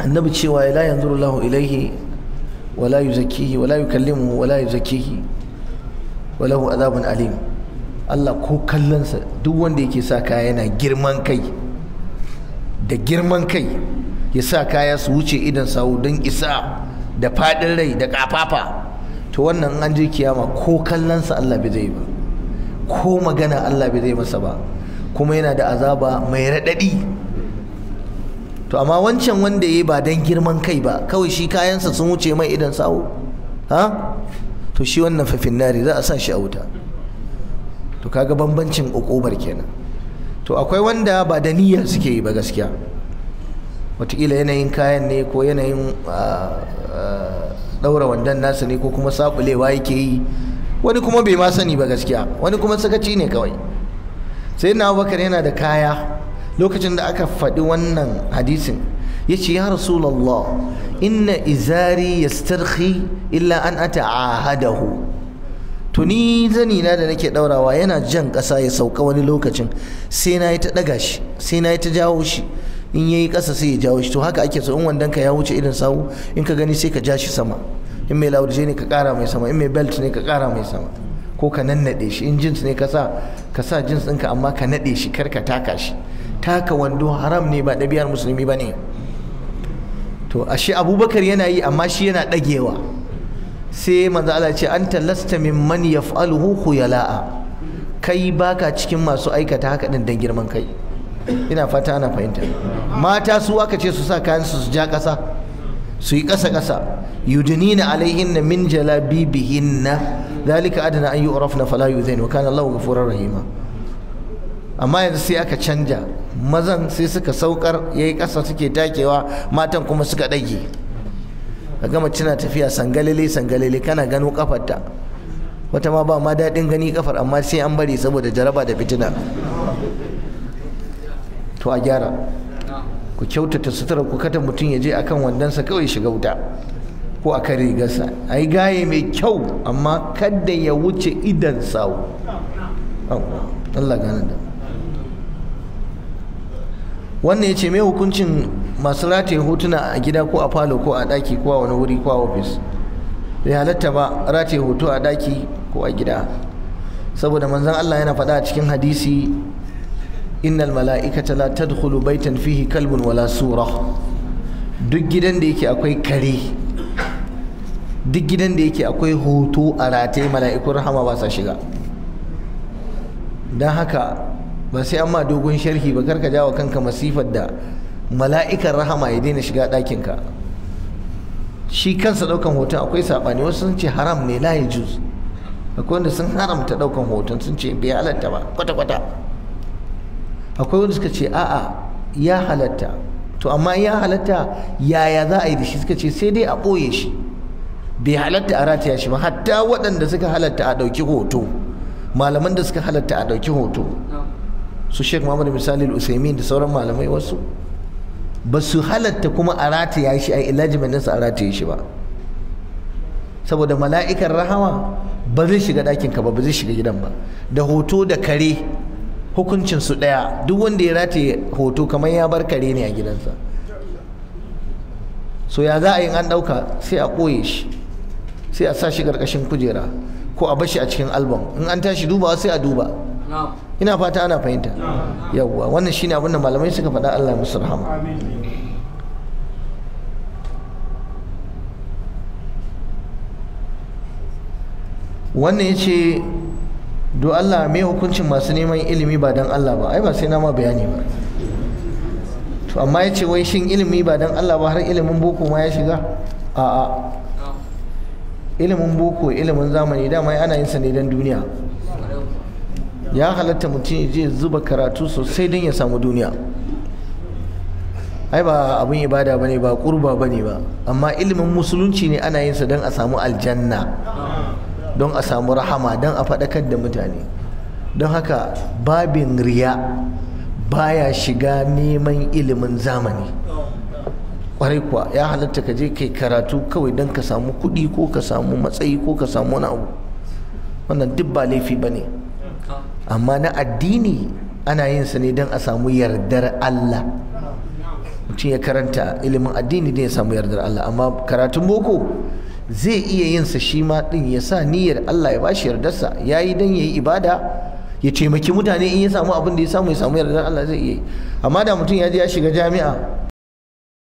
annabi cewa la yanzuru Allahu ilaihi wala yuzakkihi wala yukallimuhu wala yuzakkihi wa lahu adhabun alim Allah ko kallonsa duk wanda yake sa kaya yana girman kai da girman kai ya sa kaya su wuce idan sawu don isa da faɗin rai da ƙafafa to wannan an je kiyama ko kallonsa Allah bai zai ba ko magana Allah bai zai masa ba kuma yana da azaba mai raɗaɗi to amma wancan wanda ya yi ba don girman kai ba kawai shi kayansa sun wuce mai idan sawu ha to shi wannan fafin nari za a sa shi a wuta to kaga bambancin ukubar kenan to akwai wanda ba da niyya suke yi ba gaskiya wataƙila yanayin kayan ne ko yanayin ɗaura wandan nasa ne ko kuma sabulewa yake yi wani kuma bai ma sani ba gaskiya wani kuma sakaci ne kawai sai na abubakar yana da kaya lokacin da aka faɗi wannan hadisin ya ce ya rasulallah inna izari yastarhi illa an ata ahadahu to ni zani na da nake daurawa yana jan ƙasa ya sauka wani lokacin sai na yi ta ɗaga shi sai na yi ta jawo shi in yayi ƙasa sai ya jawo shi to haka ake so in wandon ka ya wuce irin sawu in ka gani sai ka ja shi sama in mai laurje ne ka ƙara mai sama in mai belt ne ka ƙara mai sama ko ka nannaɗe shi in jins ne ka sa ka sa jins ɗinka amma ka naɗe shi kar ka taka shi taka wando haram ne ba ɗabi'ar musulmi ba ne to ashe abubakar yana yi amma shi yana ɗagewa sai manzo Allah ce anta lasta mimman yaf'aluhu khuyala'a kai baka cikin masu aikata haka din dan girman kai ina fata ana fahimta mata su aka ce su sa kayan su su ja kasa su yi kasa kasa yudnina alaihinna min jalabibihinna dalika adana an yu'rafna fala yuzain wa kana Allahu ghafurur rahima amma yanzu sai aka canja mazan sai suka saukar yayi kasa suke takewa matan kuma suka dage ka gama cina tafiya sangalele sangalele kana gano kafarta wata ma ba ma daɗin gani kafar amma sai an bari saboda jaraba da fitina to a gyara ku kyautata sutura ku kada mutum ya je akan wandonsa kawai shiga wuta ko a kan rigarsa a yi gaye mai kyau amma kada ya wuce idan sawu Allah gane da wannan ya ce mai hukuncin masu rataye hotuna a gida ko a falo ko a daki ko a wani wuri ko a ofis bai halatta ba rataye hoto a daki ko a gida saboda manzon Allah yana faɗa a cikin hadisi innal mala'ikata la tadkhulu baitan fihi kalbun wala sura duk gidan da yake akwai kare duk gidan da yake akwai hoto a rataye mala'ikun rahama ba sa shiga don haka ba sai an ma dogon sharhi ba karka jawo kanka masifar da mala'ikan rahama ya daina shiga ɗakinka shi kansa ɗaukan hoton akwai saɓani wasu sun ce haram ne la ya juz akwai wanda sun haramta ɗaukan hoton sun ce bai halatta ba kwata-kwata akwai wanda suka ce a'a ya halatta to amma ya halatta yaya za a yi da shi suka ce sai dai a ɓoye shi bai halatta a rataya shi ba hatta waɗanda suka halatta a ɗauki hoto malaman da suka halatta a ɗauki hoto su sheikh muhammad misali usaimin da sauran malamai wasu ba su halatta kuma a rataya shi a ilajimin nasa a rataye shi ba saboda mala'ikan rahama ba zai shiga ɗakin ka ba ba zai shiga gidan ba da hoto da kare hukuncin su ɗaya duk wanda ya rataye hoto kamar ya bar kare ne a gidansa so ya za a yi an ɗauka sai a ɓoye shi sai a sa shi ƙarƙashin kujera ko a bashi a cikin album in an tashi dubawa sai a duba ina fata ana fahimta yawwa wannan shine abin da malamai suka faɗa Allah musu rahama wannan ya ce do Allah mai hukuncin masu neman ilimi ba don Allah ba ai ba sai na ma bayani ba to amma ya ce wai shin ilimi ba don Allah ba har ilimin boko ma ya shiga a'a ilimin boko ilimin zamani dama ana yin sa ne don duniya ya halatta mutum ya je zuba karatu sosai don ya samu duniya ai ba abin ibada bane ba kurba bane ba amma ilimin musulunci ne ana yin sa don a samu aljanna don a samu rahama don a faɗakar da mutane don haka babin riya baya shiga neman ilimin zamani kwarai kuwa ya halatta ka je kai karatu kawai don ka samu kuɗi ko ka samu matsayi ko ka samu wani abu wannan duk ba laifi ba ne amma na addini ana yin sa ne don a samu yardar Allah mutum ya karanta ilimin addini da ya samu yardar Allah amma karatun boko zai iya yin sa shi ma din ya sa niyyar Allah ya bashi yardarsa yayi dan yayi ibada ya taimaki mutane in ya samu abin da ya samu ya samu yardar Allah zai iya amma da mutum ya je ya shiga jami'a